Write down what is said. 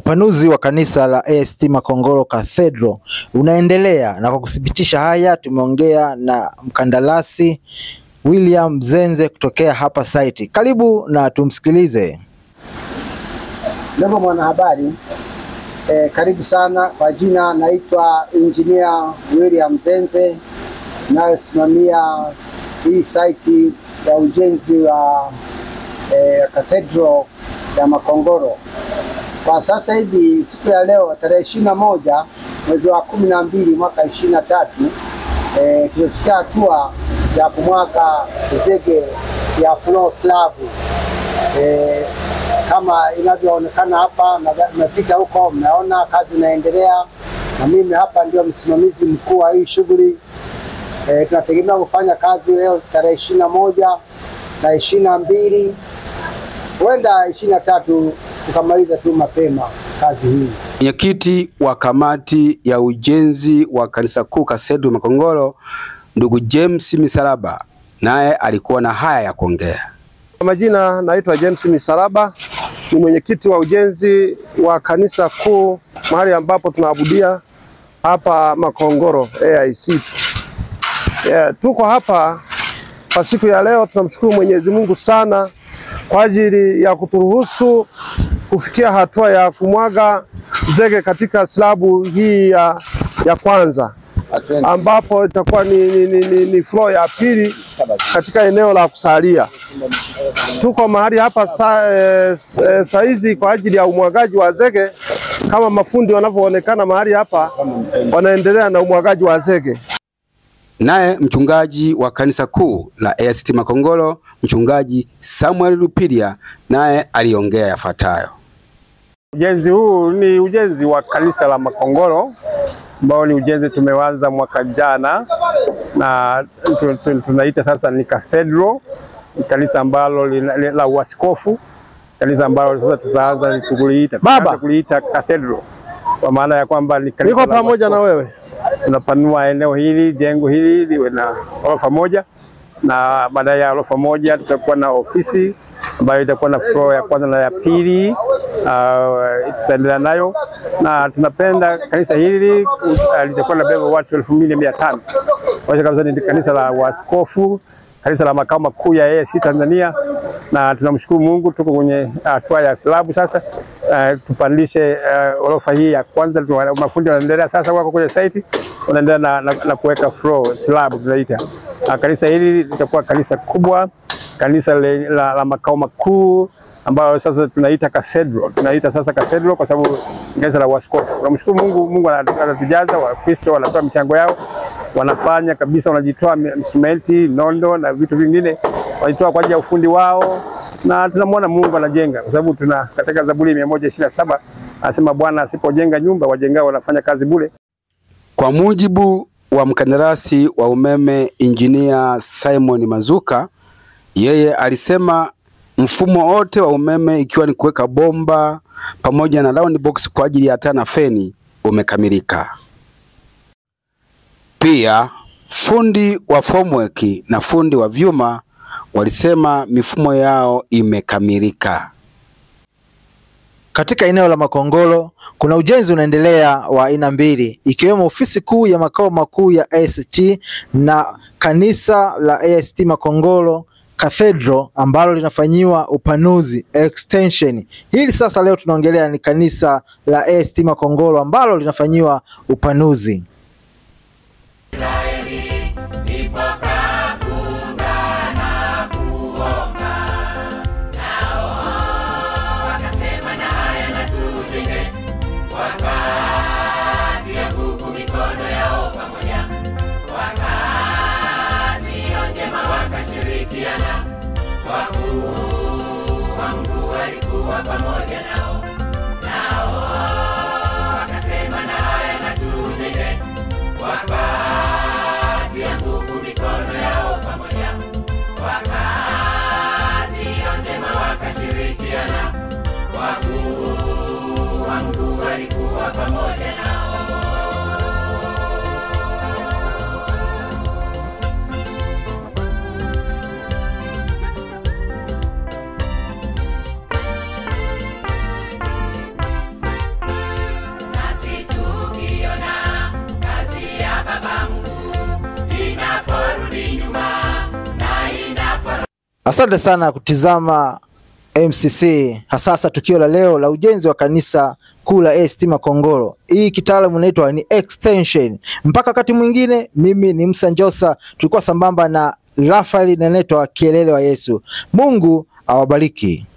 Upanuzi wa kanisa la ACT Makongoro Cathedral unaendelea, na kwa kuthibitisha haya tumeongea na mkandarasi William Zenze kutokea hapa site. Karibu na tumsikilize. Ndugu mwanahabari, eh, karibu sana. Kwa jina naitwa Engineer William Zenze, nayosimamia hii site ya ujenzi wa eh, Cathedral ya Makongoro. Kwa sasa hivi siku ya leo tarehe ishirini na moja mwezi wa kumi na mbili mwaka ishirini na tatu eh, tumefikia hatua ya kumwaga zege ya floor slab eh, kama inavyoonekana hapa, mmepita huko, mmeona kazi inaendelea, na mimi hapa ndio msimamizi mkuu wa hii shughuli. E, tunategemea kufanya kazi leo tarehe ishirini na moja na ishirini na mbili huenda ishirini na tatu tukamaliza tu mapema kazi hii. Mwenyekiti wa kamati ya ujenzi wa kanisa kuu Cathedral Makongoro, ndugu James Misalaba, naye alikuwa na haya ya kuongea. Kwa majina naitwa James Misalaba, ni mwenyekiti wa ujenzi wa kanisa kuu mahali ambapo tunaabudia hapa Makongoro AIC. Yeah, tuko hapa kwa siku ya leo. Tunamshukuru Mwenyezi Mungu sana kwa ajili ya kuturuhusu kufikia hatua ya kumwaga zege katika slabu hii ya, ya kwanza ambapo itakuwa ni, ni, ni, ni, ni floor ya pili katika eneo la kusalia. Tuko mahali hapa sa, e, e, saizi kwa ajili ya umwagaji wa zege kama mafundi wanavyoonekana mahali hapa wanaendelea na umwagaji wa zege. Naye mchungaji wa kanisa kuu la ACT Makongoro, mchungaji Samuel Lupilia, naye aliongea yafuatayo. Ujenzi huu ni ujenzi wa kanisa la Makongoro ambao ni ujenzi tumeanza mwaka jana na tunaita sasa ni cathedral, ni kanisa ambalo la uaskofu, kanisa ambalo sasa tutaanza kuliita Baba kuliita cathedral kwa maana ya kwamba ni kanisa niko pamoja na wewe. Tunapanua eneo hili, jengo hili liwe na orofa moja, na baada ya orofa moja tutakuwa na ofisi ambayo itakuwa na floor ya kwanza na ya pili, uh, tutaendelea nayo na tunapenda kanisa hili uh, litakuwa na beba watu elfu mbili mia tano kwa kabisa. Ni kanisa la waskofu, kanisa la makao makuu ya AIC Tanzania, na tunamshukuru Mungu, tuko kwenye hatua ya slabu sasa. Uh, tupandishe uh, orofa hii ya kwanza. Mafundi wanaendelea sasa, wako kwenye site wanaendelea na, na, na kuweka floor slab tunaita. Uh, kanisa hili litakuwa kanisa kubwa kanisa le, la, la makao makuu ambayo sasa tunaita cathedral. Tunaita sasa cathedral kwa sababu ni kanisa la waskofu. Tunamshukuru Mungu, Mungu anatujaza, Wakristo wanatoa michango yao, wanafanya kabisa, wanajitoa simenti, nondo na vitu vingine, wanajitoa kwa ajili ya ufundi wao, na tunamwona Mungu anajenga, kwa sababu tuna katika Zaburi mia moja ishirini na saba anasema Bwana asipojenga nyumba, wajengao wanafanya kazi bure. Kwa mujibu wa mkandarasi wa umeme Injinia Simon Mazuka yeye alisema mfumo wote wa umeme ikiwa ni kuweka bomba pamoja na round box kwa ajili ya taa na feni umekamilika. Pia fundi wa formwork na fundi wa vyuma walisema mifumo yao imekamilika. Katika eneo la Makongoro kuna ujenzi unaendelea wa aina mbili ikiwemo ofisi kuu ya makao makuu ya ACT na kanisa la ACT Makongoro Cathedral ambalo linafanyiwa upanuzi extension. Hili sasa leo tunaongelea ni kanisa la ACT Makongoro ambalo linafanyiwa upanuzi. pamoja nao nao wakasema na haya na tujenge wakatia nguvu mikono yao pamoja wakazi njema wakashirikiana wakuu wa mkuu walikuwa pamoja nao Asante sana kutizama MCC, hasasa tukio la leo la ujenzi wa kanisa kuu la ACT Makongoro. Hii kitaalamu inaitwa ni extension. Mpaka wakati mwingine, mimi ni Musa Njosa, tulikuwa sambamba na Rafael na inaitwa Kielele wa Yesu. Mungu awabariki.